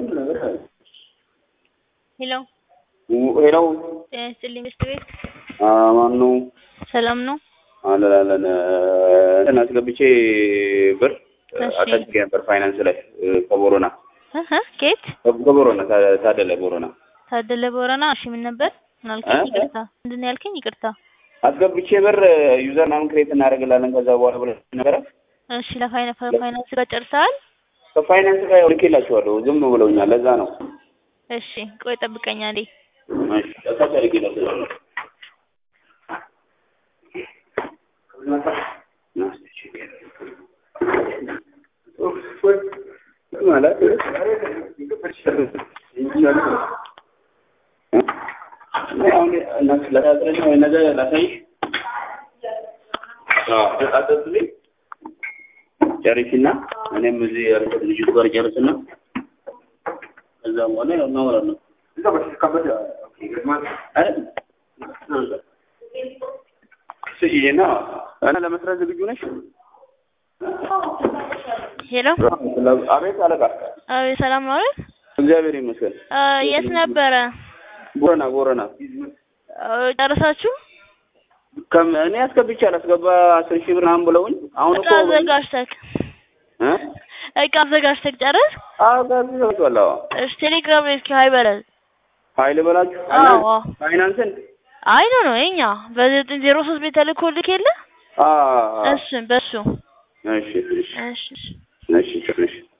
በደንብ ነገር አለ። ሄሎ ሄሎ ጤና ይስጥልኝ ሚስት ቤት ማን ነው? ሰላም ነው? አለን አለን እንትን አስገብቼ ብር እሺ። አጠግቼ ነበር ፋይናንስ ላይ ከቦሮና እህ ኬት ከቦሮና ታ- ታደለ ቦሮና ታደለ ቦረና። እሺ ምን ነበር? ምን አልከኝ? እ? ይቅርታ ምንድን ነው ያልከኝ? ይቅርታ። አስገብቼ ብር ዩዘር ምናምን ክሬት እናደርግላለን ከዛ በኋላ ብለ ነበረ እሺ ለፋይና- ፋይናንስ ጋር ጨርሰሃል? ከፋይናንስ ጋር ልኬላቸዋለሁ ዝም ብለውኛል። ለዛ ነው እሺ ቆይ ጠብቀኝ አንዴ። እሺ፣ ከታች አድርጌላቸዋለሁ። ማለት አሁን እናት ለታጥረኝ ወይ ነገ ላሳይሽ አጠጥልኝ ጨርሽና እኔም እዚህ ያሉት ልጅቱ ጋር ጨርስና ከዛ በኋላ ያው እናወራለን። አይደል? ስይና እና ለመስራት ዝግጁ ነሽ? ሄሎ አቤት አለቃ። አቤት ሰላም ነው አይደል? እግዚአብሔር ይመስገን። አ፣ የት ነበረ? ቦረና ቦረና አ፣ ጨረሳችሁ? ከም እኔ አስገብቼ አላስገባ አስር ሺህ ብር ምናምን ብለውኝ አሁን እቃ እኮ አዘጋጅተክ እ እቃ አዘጋጅተክ ጨረስ? አዎ ጋር አዎ እሺ ቴሌግራም ላይ እስኪ ሀይ በለን። ኃይል በላችሁ አዎ አዎ። ፋይናንስን አይ ኖ ነው የኛ በዘጠኝ ዜሮ ሶስት ቤት ተልኮልክ የለ አ እሱን በሱ እሺ እሺ እሺ እሺ እሺ